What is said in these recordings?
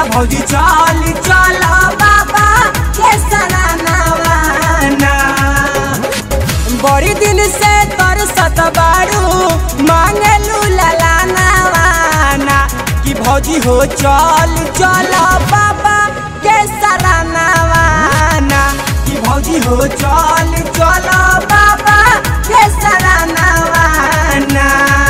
भौजी चल चल बाबा के सरानावाना बड़ी दिन से तरसत बारू मांगलू ललानावाना कि भौजी हो चल चल बाबा के सरानावाना कि भौजी हो चल चल बाबा के सरानावाना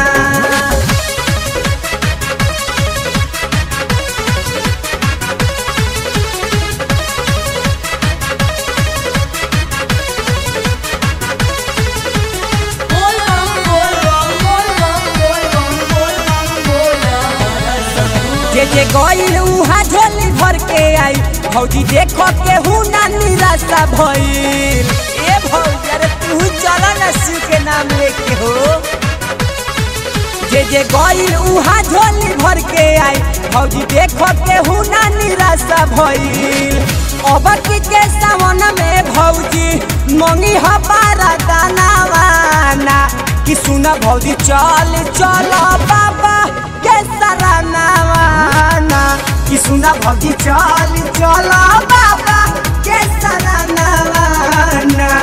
जे जे गईल उहा झोली भर के आई भौजी देखो केहू ना निराशा भइल ए भौजी अरे तू चल ना शिव के नाम लेके हो जे जे गईल उहा झोली भर के आई भौजी देखो केहू ना निराशा भइल अब के सावन में भौजी मंगी हमारा दानावाना कि सुना भौजी चल चल बाबा के सरानावाना कि सुना भौजी चल चल बाबा के सरानावाना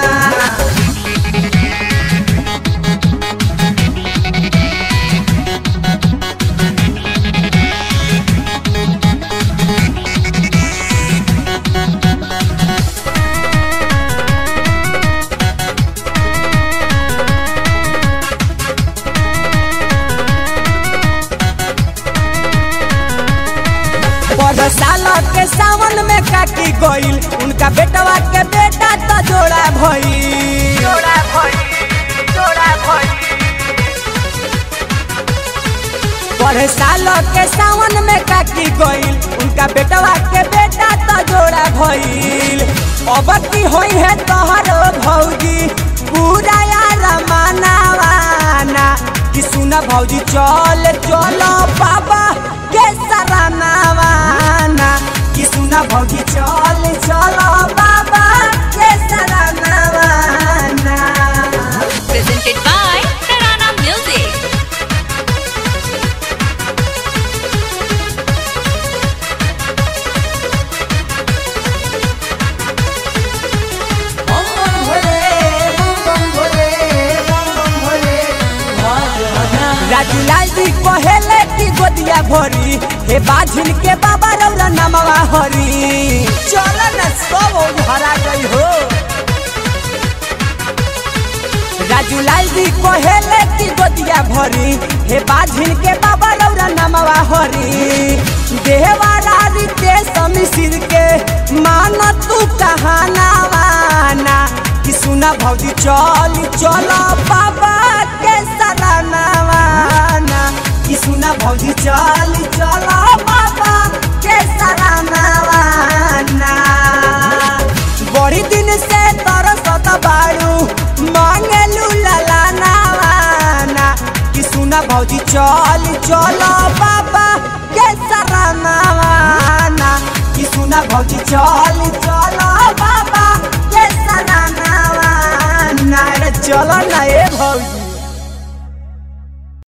बड़ साल के सावन में काटी गईल उनका बेटवा के बेटा तो जोड़ा भई जोड़ा भई जोड़ा भई बड़ साल के सावन में काटी गईल उनका बेटवा के बेटा तो जोड़ा भइल अब की होई है तोहरो भौजी पूरा यार मानावाना कि सुना भौजी चल चलो बाबा के सरानावाना कि सुना भौजी चल चलो बाबा के सरानावाना presented by Tarana Music. Raju लाल जी कहेले की गोदिया भरी हे बाझिल के बाबा रौरा नमवा हरी चल न सब भरा गई हो राजू लाल जी कहेले की गोदिया भरी हे बाझिल के बाबा रौरा नमवा हरी देहवारा रीते समिसिर के मान तू कहानावाना कि सुना भौजी चल चल बाबा के सरानावाना कि सुना भौजी चल चल बाबा के सरानावाना बड़ी दिन से तरसत बारू मांगलू ललानावाना कि सुना भौजी चल चल बाबा के सरानावाना कि सुना भौजी चल चल बाबा